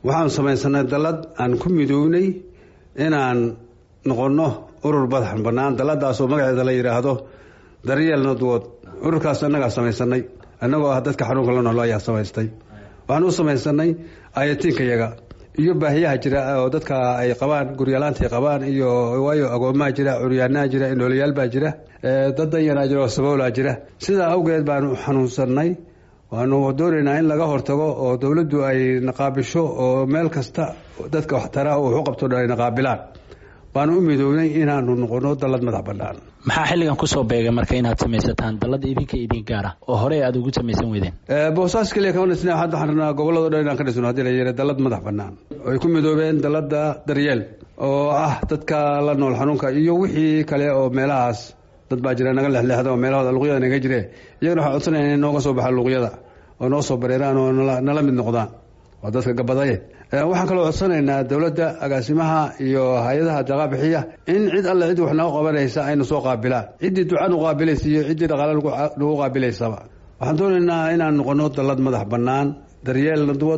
waxaan samaysanay dallad aan ku midownay inaan noqonno urur madax bannaan dalladaasoo magaceeda la yidhaahdo daryeel nadwood ururkaas annagaa samaysanay annagoo ah dadka xanuunka la noolo ayaa samaystay waxaan u samaysanay ayatiinkayaga iyo baahiyaha jira oo dadka ay qabaan guryalaanta ay qabaan iyo waayo agoomaha jira curyaanaha jira indhoolayaal baa jira dad danyaraa jira oo saboolaa jira sidaa awgeed baanu xanuunsanay waanu doonaynaa in laga hortago oo dowladdu ay naqaabisho oo meel kasta dadka waxtara wax u qabto ay naqaabilaan baanu u midownay inaanu noqono dallad madax bannaan maxaa xilligan kusoo beegay marka inaad samaysataan dallada idinka idin gaara oo horey aad ugu samaysan weydeen boosaas keliya kama dhisna hadda waxaan rabnaa gobolladoo dhan inaan ka dhisno haddii la yidhi dallad madax bannaan ay ku midoobeen dallada daryeel oo ah dadka la nool xanuunka iyo wixii kale oo meelahaas dad baa jira naga lexleexda oo meelahooda luqyada naga jire iyagana waxaan codsanaya inay nooga soo baxaan luqyada oo noo soo bareeraan oo nala mid noqdaan waa dadka gabadaye waxaan kaloo codsanaynaa dowladda agaasimaha iyo hay-adaha daqa bixiya in cid alle cid wax nooga qabanaysa aynu soo qaabilaan ciddii duca nu qaabilaysa iyo ciddii dhaqaale nagu qaabilaysaba waxaan doonaynaa inaan noqono dallad madax bannaan daryeel nadwad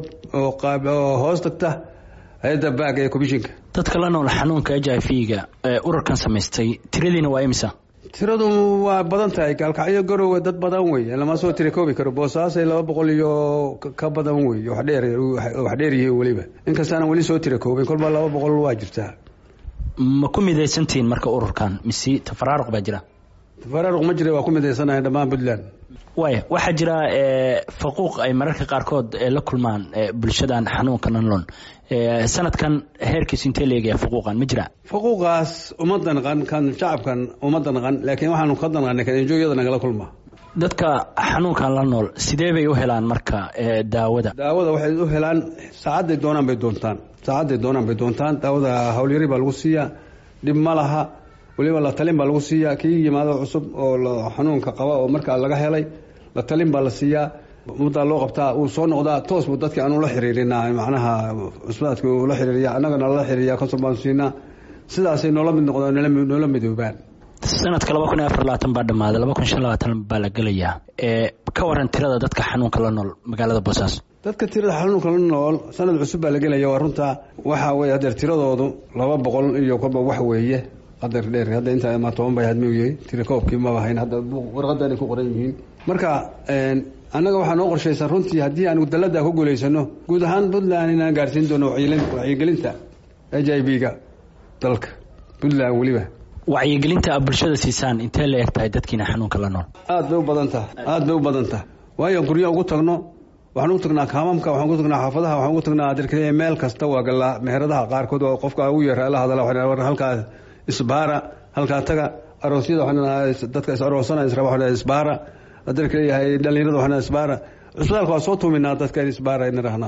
oo hoos tagta hay-adda baag ee komishinka dadka la nool xanuunka h i v-ga ee ururkan samaystay tiradiina waa imisa tiradu waa badan tahay gaalkacyo garowe dad badan wey lama soo tira koobi karo boosaasay laba boqol iyo ka badan wey wax dheer yihiin weliba inkastaana weli soo tira koobin kolba laba boqol waa jirtaa ma ku midaysantihiin marka ururkan mise tafaraaruq baa jira tafaraaruq ma jira waa ku midaysanahay dhammaan puntland waaya waxaa jira faquuq ay mararka qaarkood la kulmaan bulshadan xanuunka nanlon sanadkan heerkiis intee leegaya faquuqan ma jira faquuqaas uma danqan kan shacabkan uma danqan laakiin waxaanu ka danqanay kan enjooyada nagala kulma dadka xanuunkan la nool sidee bay u helaan marka daawada daawada waxay u helaan saacadday doonaan bay doontaan saacadday doonaan bay doontaan daawada howlyari baa lagu siiyaa dhib ma laha weliba la talin baa lagu siiyaa kii yimaado cusub oo xanuunka qaba oo markaa laga helay la talin baa la siiyaa muddaa loo qabtaa uu soo noqdaa toos buu dadki aanu la xiriirinaa macnaha cusbaadka uu la xiriiriya annagana lala xiriiriya konsul baanu siinaa sidaasay noola mid noqdaan noola midoobaan sanadka laba kun iyo afar labaatan baa dhammaaday laba kun shan labaatan baa la gelayaa ka waran tirada dadka xanuunka la nool magaalada boosaaso dadka tirada xanuunka la nool sanad cusub baa la gelaya waa runta waxaa weye hadeer tiradoodu laba boqol iyo kolba wax weeye qadar dheer hadda intaa ma toban bay hadmi yahay tira koobkii maba hayn hadda warqadanay ku qoran yihiin marka annaga waxaa noo qorshaysan runtii haddii aanu dallada ku guulaysano guud ahaan puntland inaan gaarsiin doono wacyigelinta h i b-ga dalka puntland weliba wacyigelinta a bulshada siisaan intee la eg tahay dadkiina xanuunka la nool aad bay u badan taha aad bay u badan taha waayo guryo ugu tagno waxaan ugu tagnaa kaamamka waxaan ugu tagnaa xaafadaha waxaan ugu tagnaa adirkaliya meel kasta waa galaa meheradaha qaarkood oo qofka ugu yeera la hadala waxaan halkaa isbaara halkaa taga aroosyada waxaan dadka is aroosana israba waxaan isbaara adirka leeyahay dhalinyarada waxaan isbaara cusbitaalka waa soo tuuminaa dadka in isbaara in rahnaa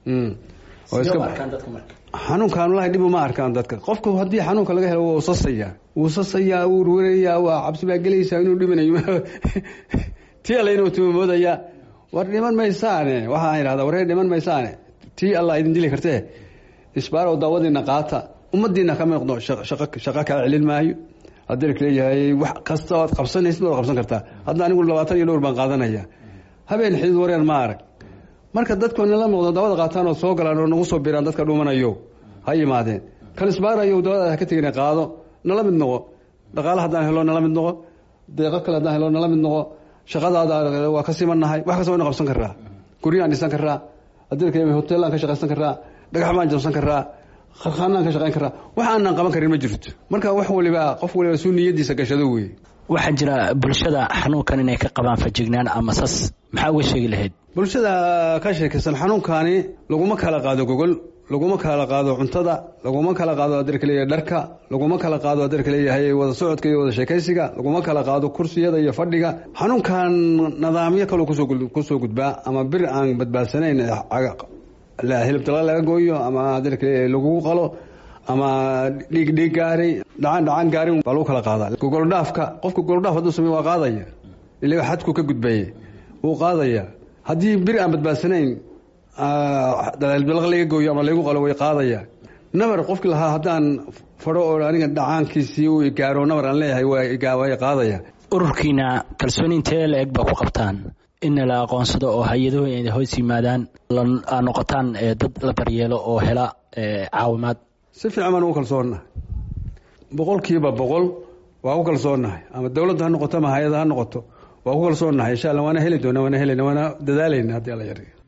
xanuunkan walahi dhib uma arkaan dadka qofku haddii xanuunka laga helo waa usasayaa wuu sasayaa wuu werwerayaa waa cabsi baa gelaysaa inuu dhimanayo tii alle inuu tumamoodayaa war dhiman maysaane waxaan idhahdaa waree dhiman maysaane tii allah idin dili kartee isbaarow daawadiina qaata ummadiina ka miiqdo shaqo kaa celin maayo haddii leeyahay wax kasta oad qabsanaysid waad qabsan kartaa hadda anigu labaatan iyo dhowr baan qaadanaya habeen xidid wareer ma arag marka dadku nala muuqdo daawada qaataan oo soo galaan oo nagu soo biraan dadka dhumanayo ha yimaadeen kan isbaarayo daawada ha ka tegina qaado nala mid noqo dhaqaale haddaan helo nala mid noqo deeqo kale haddaan helo nala mid noqo shaqadaada waa ka simannahay wax kasta wayna qabsan karaa guryaan dhisan karaa haddii hoteelaan ka shaqaysan karaa dhagax baan jabsan karaa kharkhaanaan ka shaqayn karaa wax aanan qaban karin ma jirto marka wax waliba qof waliba suu niyadiisa gashado wey waxaa jira bulshada xanuunkan inay ka qabaan fajignaan ama sas maxaa uga sheegi lahayd bulshada ka sheekaysan xanuunkani laguma kala qaado gogol laguma kala qaado cuntada laguma kala qaado adeerka leeyahay dharka laguma kala qaado adeerka leeyahay wada socodka iyo wada sheekaysiga laguma kala qaado kursiyada iyo fadhiga xanuunkan nidaamyo kaloo kusoo gudbaa ama bir aan badbaadsanayn hilibtala laga gooyo ama adeerka leeyahay lagugu qalo ama dhiig dhiig gaaray dhacaan dhacaan gaarin baa lagu kala qaadaa gogoldhaafka qofka gogoldhaaf hadduu samey waa qaadaya ila xadku ka gudbaye wuu qaadaya haddii bir aan badbaadsanayn dalaalbilaq laga gooyo ama laygu qalo way qaadaya nabar qofki lahaa haddaan fadho oo aniga dhacaankiisii uu gaaro nabar aan leeyahay way qaadaya ururkiina kalsooni intee la eg baa ku qabtaan in la aqoonsado oo hay-aduhu ay hoos yimaadaan aa noqotaan dad la daryeelo oo hela caawimaad si fiican baan ugu kalsoonnahay boqolkiiba boqol waa ku kalsoonnahay ama dowladda ha noqoto ama hay-ada ha noqoto waa ku kalsoonnahay insha alla waana heli doona waana helana waana dadaalayna haddii alla yar